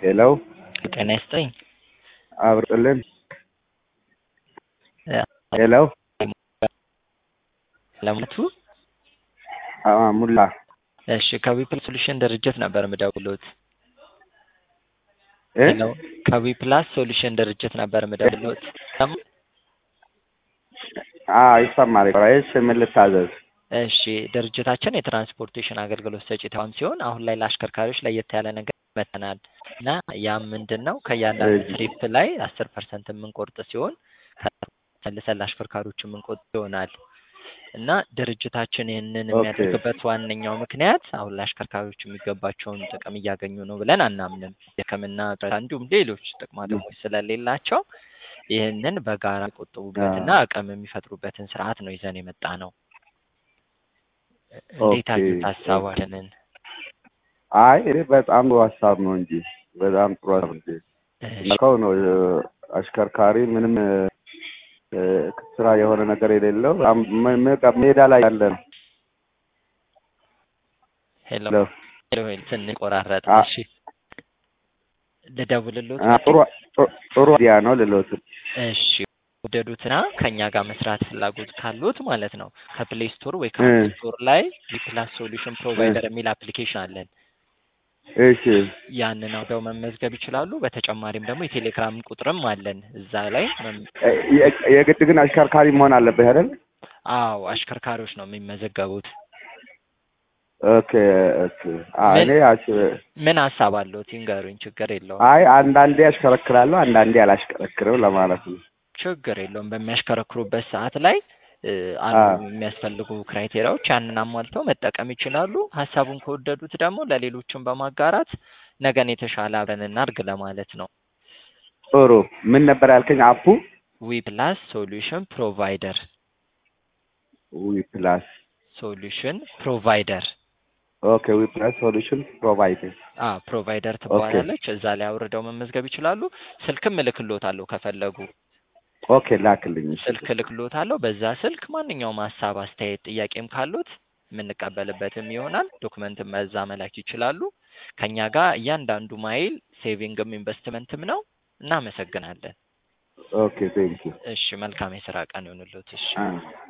ሄሎ ጤና ይስጥልኝ። አብርጥልን ሄሎ ለሞቱ አ- ሙላ እሺ ከዊፕላስ ሶሉሽን ድርጅት ነበር ምደውሉት። እ? ሄሎ ከዊፕላስ ሶሉሽን ድርጅት ነበር ምደውሉት። አ ይሰማል። እሺ ምን ልታዘዝ? እሺ ድርጅታችን የትራንስፖርቴሽን አገልግሎት ሰጪ ተቋም ሲሆን አሁን ላይ ለአሽከርካሪዎች ለየት ያለ ነገር መተናል እና ያም ምንድን ነው ከእያንዳንዱ እሺ። ትሪፕ ላይ አስር ፐርሰንት የምንቆርጥ ሲሆን መልሰን ለአሽከርካሪዎች የምንቆርጥ ይሆናል እና ድርጅታችን ይህንን ኦኬ። የሚያደርግበት ዋነኛው ምክንያት አሁን ለአሽከርካሪዎች የሚገባቸውን ጥቅም እያገኙ ነው ብለን አናምንም። የሕክምና እርዳታ እንዲሁም ሌሎች ጥቅማ ጥቅሞች ስለሌላቸው ይህንን በጋራ የሚቆጥቡበትና አቅም የሚፈጥሩበትን ስርዓት ነው ይዘን የመጣ ነው። እንዴት ኦኬ። አዩት ሀሳባችንን? አይ እኔ በጣም ጥሩ ሀሳብ ነው እንጂ በጣም ጥሩ ሀሳብ እንጂ እሺ፣ መልካው ነው። እ፣ አሽከርካሪ ምንም እ፣ እ፣ ስራ የሆነ ነገር የሌለው በጣም ም- ም- ሜዳ ላይ ያለ ነው። ሄሎ ሄሎ። ሄሎ ሄሎ፣ ትንሽ ቆራረጥ። አ- እሺ ልደውልሎት? አ፣ ጥሩ ጥሩ- ጥሩ አይዲያ ነው ልሎት እሺ ወደዱትና ከኛ ጋር መስራት ፍላጎት ካሉት ማለት ነው ከፕሌይ ስቶር ወይ ከአፕ እ። ስቶር ላይ ዊፕላስ ሶሉሽን ፕሮቫይደር የሚል አፕሊኬሽን አለን። እሺ ያንን አውደው መመዝገብ ይችላሉ። በተጨማሪም ደግሞ የቴሌግራም ቁጥርም አለን እዛ ላይ መም- እ፣ የ- የግድ ግን አሽከርካሪ መሆን አለበት አይደል? አዎ አሽከርካሪዎች ነው የሚመዘገቡት። ኦኬ ኦኬ። አ፣ ምን- እኔ አሽ- ምን ሀሳብ አለዎት ይንገሩኝ። ችግር የለውም አይ አንዳንዴ አሽከረክራለሁ አንዳንዴ አላሽከረክርም ለማለት ነው። ችግር የለውም። በሚያሽከረክሩበት ሰዓት ላይ እ፣ አሉ አዎ። የሚያስፈልጉ ክራይቴሪያዎች ያንን አሟልተው መጠቀም ይችላሉ። ሀሳቡን ከወደዱት ደግሞ ለሌሎችም በማጋራት ነገን የተሻለ አብረን እናድርግ ለማለት ነው። ጥሩ ምን ነበር ያልከኝ? አፑ ዊ ፕላስ ሶሉሽን ፕሮቫይደር ዊ ፕላስ ሶሉሽን ፕሮቫይደር ኦኬ ዊ ፕላስ ሶሉሽን ፕሮቫይደር አ ፕሮቫይደር ትባላለች። እዛ ላይ አውርደው መመዝገብ ይችላሉ። ስልክም እልክሎታለሁ ከፈለጉ ኦኬ ላክልኝ። እሺ። ስልክ እልክሎታለሁ። በዛ ስልክ ማንኛውም ሀሳብ፣ አስተያየት፣ ጥያቄም ካሉት የምንቀበልበትም ይሆናል። ዶክመንትም በዛ መላክ ይችላሉ። ከኛ ጋር እያንዳንዱ ማይል ሴቪንግም ኢንቨስትመንትም ነው። እናመሰግናለን። ኦኬ ቴንክ ዩ እሺ መልካም የስራ ቀን ይሁንልዎት። እሺ አ